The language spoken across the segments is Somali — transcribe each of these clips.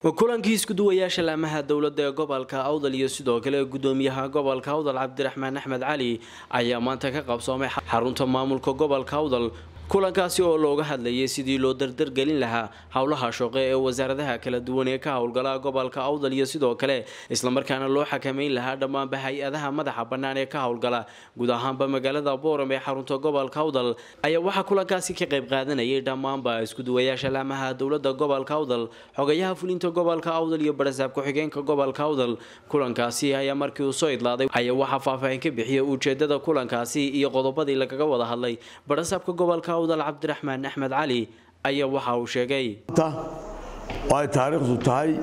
kulankii iskuduwayaasha laamaha dowladda ee gobolka awdal iyo sidoo kale gudoomiyaha gobolka awdal cabdiraxmaan axmed cali ayaa maanta ka qabsoomay xarunta maamulka gobolka awdal kulankaasi oo looga hadlayay sidii loo dardargelin lahaa howlaha shaqo ee wasaaradaha kala duwan ee ka howlgala gobolka awdal iyo sidoo kale islamarkaana loo xakameyn lahaa dhammaanba hay-adaha madaxa bannaan ee ka howlgala guud ahaanba magaalada booram ee xarunta gobolka awdal ayaa waxaa kulankaasi ka qayb qaadanayay dhammaanba iskuduwayaasha laamaha dowladda gobolka awdal xogayaha fulinta gobolka awdal iyo barasaab ku-xigeenka gobolka awdal kulankaasi ayaa markii uu soo idlaaday ayaa waxaa faahfaahin ka bixiyay ujeedada kulankaasi iyo qodobadii lagaga wada hadlay barasaabka gobolka cabdiraxmaan axmed cali ayaa waxa uu sheegay oo ay taariikhdu tahay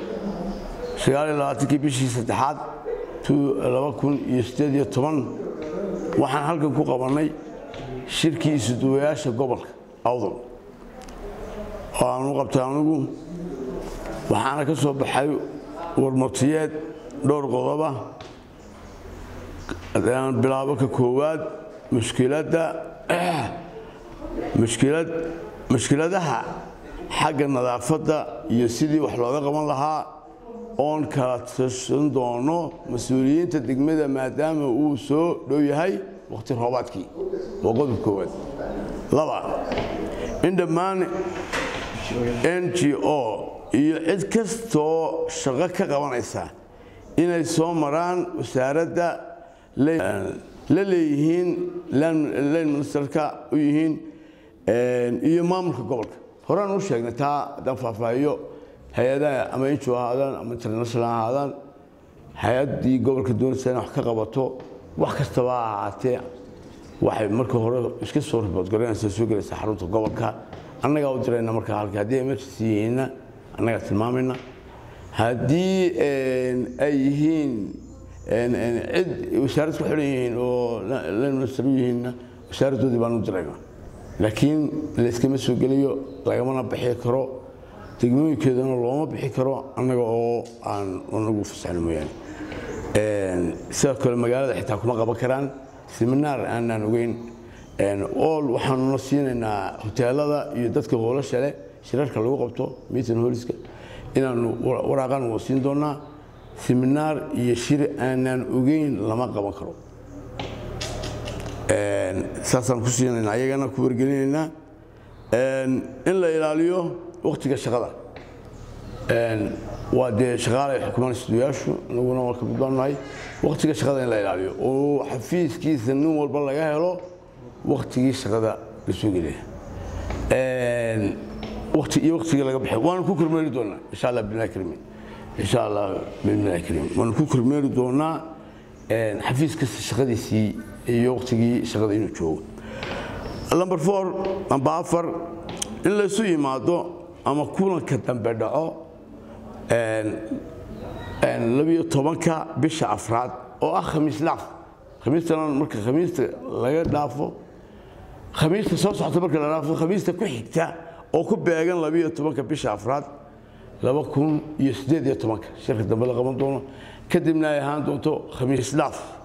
kii bishii saddexaad waxaan halkan ku qabannay shirkii isuduwayaasha gobolka awdal oo aan u qabtay anugu waxaana ka soo baxay warmartiyeed dhowr qodoba bilaabo ka koowaad mushkiladda mushkiladaha xagga nadaafadda iyo sidii wax looga qaban lahaa oon kala tashan doono mas-uuliyiinta degmada maadaama uu soo dhow yahay wakhti roobaadkii waa qodob koowaad laba in dhammaan n g o iyo cid kastoo shaqo ka qabanaysa inay soo maraan wasaaradda la leeyihiin lan ministerka u yihiin iyo maamulka gobolka horaan u sheegnay taa haddaan faahfaahiyo hay-adaha ama injo ahaadaan ama international ahaadaan hay-addii gobolka doonaysa in wax ka qabato wax kastaba ha ahaatee waxay marka hore iska soo riboodgaranaysaa soo gelaysaa xarunta gobolka annagaa u dirayna markaa halka haddii emergency yihiinna annagaa tilmaamayna haddii ay yihiin cid wasaarad ku xiran yihiin oo lanminister u yihiinna wasaaraddoodii baan u dirayna laakiin layskama soo gelayo lagamana bixi karo degmooyinkeedana looma bixi karo annaga oo aan anagu fasaxno mooyaane sidoo kale magaalada xitaa kuma qaban karaan seminaar aanaan ogeyn ool waxaanuna siinaynaa hoteelada iyo dadka hoolasha leh shirarka lagu qabto meeting holiska inaanu waraaqan waa siin doonaa seminaar iyo shir aanaan ogeyn lama qaban karo saasaan ku siinayna ayagana ku wargelinaynaa in la ilaaliyo wakhtiga shaqada waa dee shaqaalay xukumaan istudayaashu anaguna waa ka gudbaannahay wakhtiga shaqada in la ilaaliyo oo xafiiskiisa nin walba laga helo wakhtigii shaqada la soo gelaya iyo wakhtigii laga baxay waanu ku kormeeri doonaa insha allah billahi karimin insha allah billahi kariim waanu ku kormeeri doonaa xafiis kasta shaqadiisii iyo wakhtigii shaqada inuu joogo number four amba afar in laysu yimaado ama kulanka dambe dhaco labiyo tobanka bisha afraad oo ah khamiis laaf khamiistana marka khamiista laga dhaafo khamiista soo socota marka la dhaafo khamiista ku xigta oo ku beegan labiyo tobanka bisha afraad laba kun iyo siddeed iyo tobanka shirka dambe la qaban doono kadibna ay ahaan doonto khamiis laaf